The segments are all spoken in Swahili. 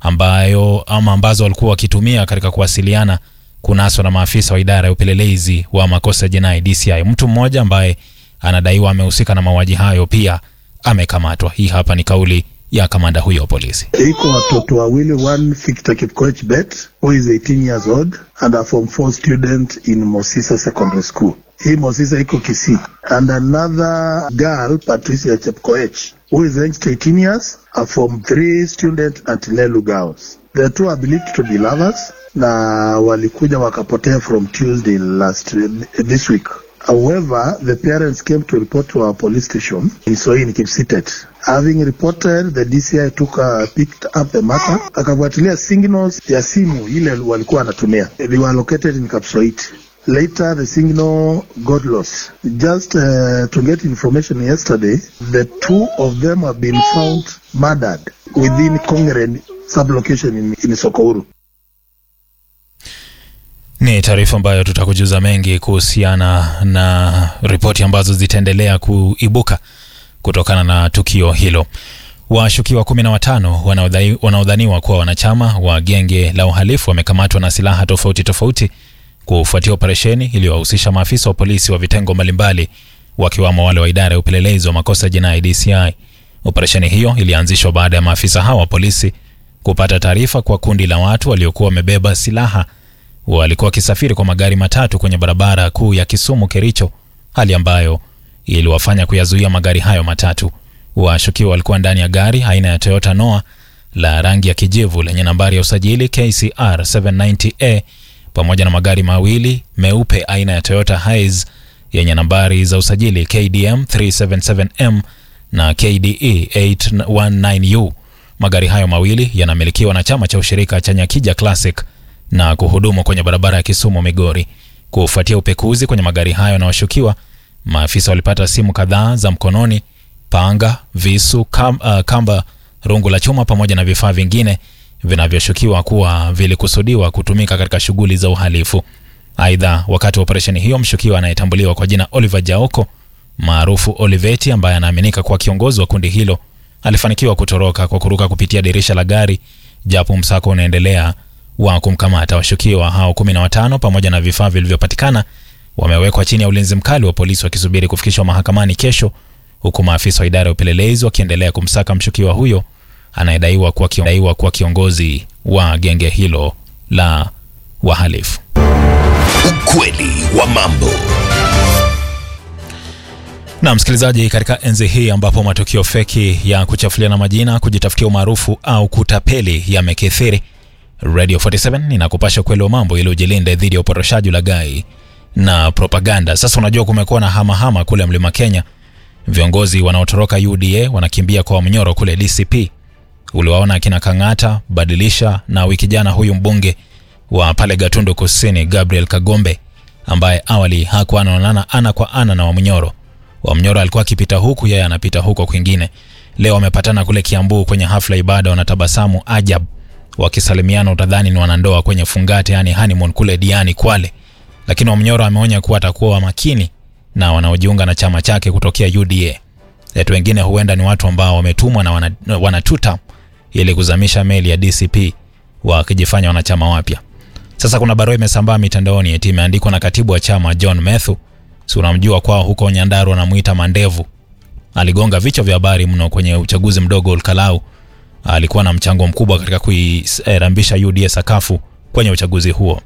ambayo ama ambazo walikuwa wakitumia katika kuwasiliana kunaswa na maafisa wa idara ya upelelezi wa makosa ya jinai DCI. Mtu mmoja ambaye anadaiwa amehusika na mauaji hayo pia amekamatwa. Hii hapa ni kauli ya kamanda huyo wa polisi. iko watoto wawili one Victor Kipkoech Bet who is 18 years old and a form 4 student in Mosisa Secondary School. Hii Mosisa iko Kisii and another girl Patricia Chepkoech who is aged 18 years a form 3 student at Lelu Girls. The two are believed to be lovers na walikuja wakapotea from Tuesday last this week. However, the parents came to report to our police station in Soin, Kipsitet. Having reported, the DCI took uh, picked up the matter, akafuatilia signals ya simu ile walikuwa wanatumia. They were located in Kapsoit. Later, the signal got lost. Just uh, to get information yesterday, the two of them have been found murdered within Kongeren sublocation in, in Sokouru. Ni taarifa ambayo tutakujuza mengi kuhusiana na ripoti ambazo zitaendelea kuibuka kutokana na tukio hilo. Washukiwa kumi na watano wanaodhai- wanaodhaniwa kuwa wanachama wa genge la uhalifu wamekamatwa na silaha tofauti tofauti kufuatia operesheni iliyowahusisha maafisa wa polisi wa vitengo mbalimbali wakiwamo wale wa idara ya upelelezi wa makosa ya jinai DCI. Operesheni hiyo ilianzishwa baada ya maafisa hawa wa polisi kupata taarifa kwa kundi la watu waliokuwa wamebeba silaha walikuwa wakisafiri kwa magari matatu kwenye barabara kuu ya Kisumu Kericho, hali ambayo iliwafanya kuyazuia magari hayo matatu. Washukiwa walikuwa ndani ya gari aina ya Toyota Noah la rangi ya kijivu lenye nambari ya usajili KCR 790A pamoja na magari mawili meupe aina ya Toyota Hiace yenye nambari za usajili KDM 377M na KDE 819U. Magari hayo mawili yanamilikiwa na chama cha ushirika cha Nyakija Classic na kuhudumu kwenye barabara ya Kisumu Migori. Kufuatia upekuzi kwenye magari hayo na washukiwa, maafisa walipata simu kadhaa za mkononi, panga, visu, kam, uh, kamba, rungu la chuma pamoja na vifaa vingine vinavyoshukiwa kuwa vilikusudiwa kutumika katika shughuli za uhalifu. Aidha, wakati wa operesheni hiyo, mshukiwa anayetambuliwa kwa jina Oliver Jaoko maarufu Oliveti, ambaye anaaminika kuwa kiongozi wa kundi hilo, alifanikiwa kutoroka kwa kuruka kupitia dirisha la gari, japo msako unaendelea wa kumkamata washukiwa hao kumi na watano pamoja na vifaa vilivyopatikana wamewekwa chini ya ulinzi mkali wa polisi wakisubiri kufikishwa mahakamani kesho, huku maafisa wa idara ya upelelezi wakiendelea kumsaka mshukiwa huyo anayedaiwa kuwa kio- daiwa kuwa kiongozi wa genge hilo la wahalifu. Ukweli wa mambo. Na msikilizaji, katika enzi hii ambapo matukio feki ya kuchafuliana majina, kujitafutia umaarufu au kutapeli yamekithiri, Radio 47 inakupasha ukweli wa mambo ili ujilinde dhidi ya uporoshaji, ulaghai na propaganda. Sasa unajua kumekuwa na hamahama kule Mlima Kenya, viongozi wanaotoroka UDA wanakimbia kwa Mnyoro kule DCP. Uliwaona akina Kang'ata, Badilisha na wiki jana huyu mbunge wa pale Gatundu Kusini Gabriel Kagombe ambaye awali hakuwa anaonana ana kwa ana na Wamnyoro. Wamnyoro alikuwa akipita huku, yeye anapita huko kwingine. Leo wamepatana kule Kiambu kwenye hafla ibada, wanatabasamu ajab, wakisalimiana, utadhani ni wanandoa kwenye fungate, yani honeymoon kule Diani Kwale. Lakini Wamnyoro ameonya kuwa atakuwa wa makini na wanaojiunga na chama chake kutokea UDA. Watu wengine huenda ni watu ambao wametumwa na wana, wanatuta ili kuzamisha meli ya DCP wakijifanya wanachama wapya. Sasa kuna barua imesambaa mitandaoni eti imeandikwa na katibu wa chama John Methu, si unamjua kwao huko Nyandarua, anamuita Mandevu. Aligonga vichwa vya habari mno kwenye uchaguzi mdogo Olkalau. Alikuwa na mchango mkubwa katika kuirambisha UDA sakafu kwenye uchaguzi huo.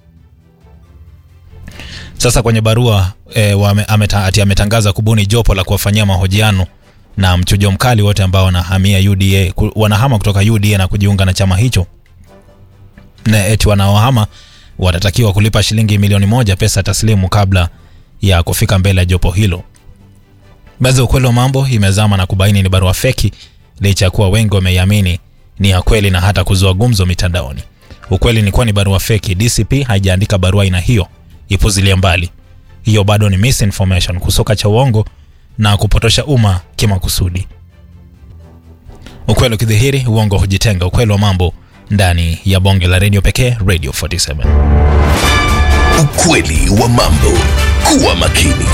Sasa kwenye barua e, wame, ameta, ati ametangaza kubuni jopo la kuwafanyia mahojiano na mchujo mkali wote ambao wanahamia UDA, ku- wanahama kutoka UDA na kujiunga na chama hicho na eti wanaohama watatakiwa kulipa shilingi milioni moja pesa taslimu kabla ya kufika mbele ya jopo hilo. Baadhi ya ukweli wa mambo imezama na kubaini ni barua feki, licha ya kuwa wengi wameiamini ni ya kweli na hata kuzua gumzo mitandaoni. Ukweli ni kuwa ni barua feki. DCP haijaandika barua aina hiyo, ipuzilia mbali. Hiyo bado ni misinformation, kusoka cha uongo na kupotosha umma kimakusudi. Ukweli ukidhihiri, uongo hujitenga. Ukweli wa mambo ndani ya bonge la redio pekee, Radio 47. Ukweli wa mambo. Kuwa makini.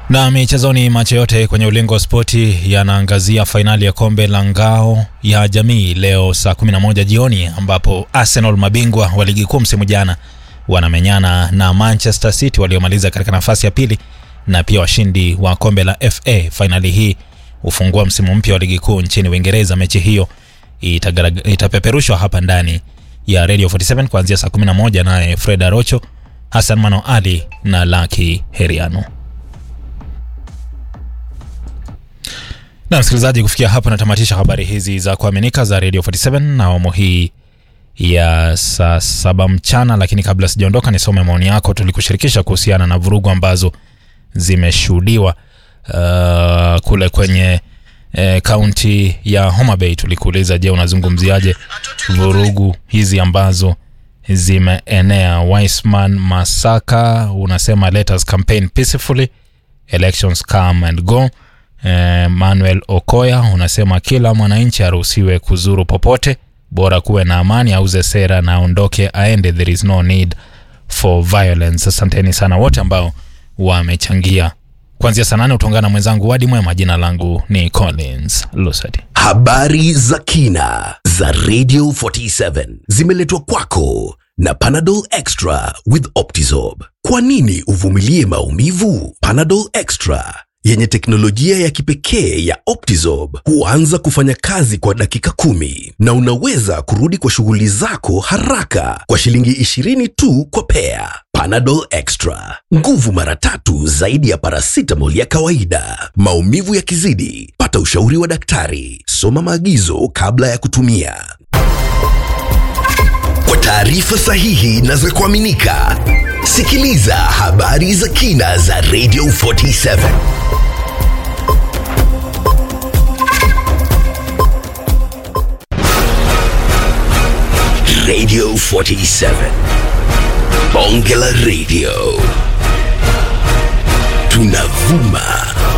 Na michezoni, macho yote kwenye ulingo wa spoti yanaangazia fainali ya kombe la ngao ya jamii leo saa 11 jioni, ambapo Arsenal mabingwa wa ligi kuu msimu jana wanamenyana na Manchester City waliomaliza katika nafasi ya pili na pia washindi wa kombe la FA. Fainali hii hufungua msimu mpya wa ligi kuu nchini Uingereza. Mechi hiyo itagara- itapeperushwa hapa ndani ya Radio 47 kuanzia saa 11 naye Fred Arocho, Hassan Mano Ali na Laki Heriano. Na msikilizaji, kufikia hapo natamatisha habari hizi za kuaminika za Radio 47 na awamu hii ya saa saba mchana. Lakini kabla sijaondoka, nisome maoni yako. Tulikushirikisha kuhusiana na vurugu ambazo zimeshuhudiwa uh, kule kwenye kaunti ya Homa Bay. Tulikuuliza, je, unazungumziaje vurugu hizi ambazo zimeenea? Wiseman Masaka unasema let us campaign peacefully elections come and go. Eh, Manuel Okoya unasema kila mwananchi aruhusiwe kuzuru popote, bora kuwe na amani, auze sera na aondoke aende, there is no need for violence. Asanteni sana wote ambao wamechangia. Kuanzia saa nane utaungana na mwenzangu Wadi Mwema. Jina langu ni Collins Lusadi. Habari za kina za Radio 47 zimeletwa kwako na Panadol Extra with Optizorb. Kwa nini uvumilie maumivu? Panadol Extra yenye teknolojia ya kipekee ya Optizorb huanza kufanya kazi kwa dakika kumi na unaweza kurudi kwa shughuli zako haraka kwa shilingi 20 tu kwa pea. Panadol Extra, nguvu mara tatu zaidi ya paracetamol ya kawaida. Maumivu yakizidi, pata ushauri wa daktari. Soma maagizo kabla ya kutumia. Kwa taarifa sahihi na za kuaminika, sikiliza habari za kina za Radio 47. Radio 47. Bonge la Radio. Tunavuma